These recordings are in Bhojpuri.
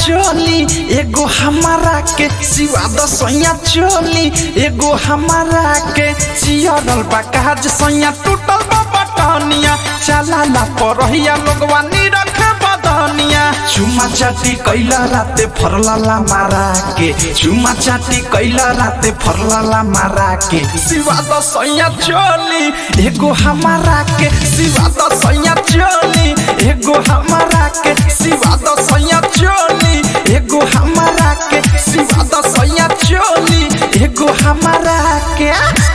चोली एगो हमारा के सिवा द सैया चोली एगो हमारा के चियरल बा काज सैया टूटल बा बटनिया चला ला परहिया लोगवा निरख बदनिया चुमा चाटी कैला राते फरलाला मारा के चुमा चाटी कैला राते फरलाला मारा के सिवा द सैया चोली एगो हमारा के सिवा द सैया चोली एगो हमारा के सिवा द सैया चोली एगो हमारा के सिवा द सैया चोली एगो हमारा के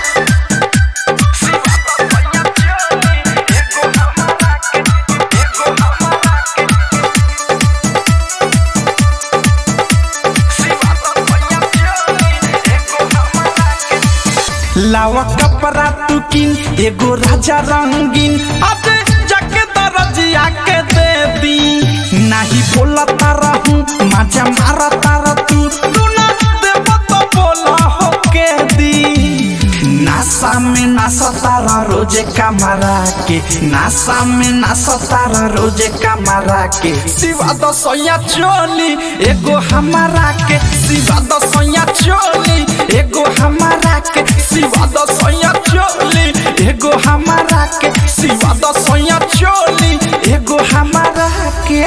लावा कपड़ा तू किन एगो राजा रंगीन अब जाके दरजिया के दे दी नाही बोला तारा हूँ मजा मारा तारा तू तू ना देव तो बोला हो के दी नासा में नासा तारा रोजे कमरा के नासा में नासा तारा रोजे कमरा के सिवा द सोया चोली एगो हमारा के सिवा द सोया चोली एगो हमारा के सिवा द सोया चोली एगो हमारा के सिवा द सोया चोली एगो हमारा के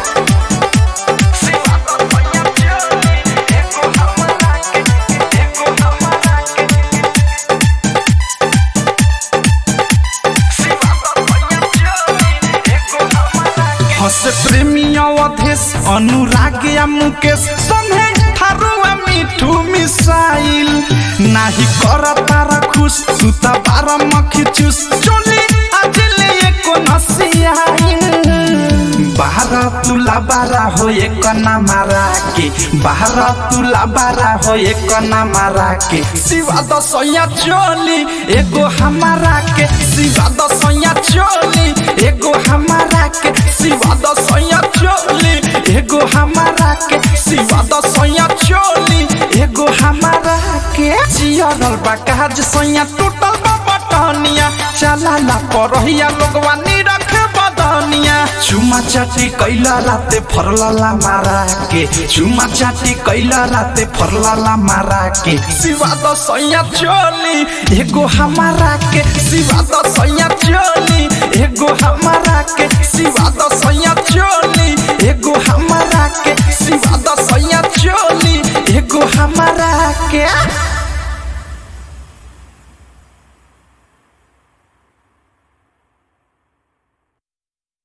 हस प्रेमी अवधेश अनुराग या मुकेश संगे थारुआ मिठू मिसाइल नाही कर तारा खुश तू त बार मखी चूस चोली आज ले एको नसियाइल बाहर तुला बारा हो एक ना मारा के बाहर तुला बारा हो एक ना मारा के सिवा द सैया चोली एगो हमारा के सिवा द सैया चोली एगो हमारा के सिवा द सैया चोली एगो हमारा के सिवा द सैया चोली एगो हमारा के जियरल बा काज सैया टूटल बा बटनिया चला ला परहिया लोगवा निरख बदनिया चुमा चाटी कैला राते फरलाला मारा के चुमा चाटी कैला राते फरलाला मारा के सिवा द सैया चोली एगो हमारा के सिवा द सैया चोली एगो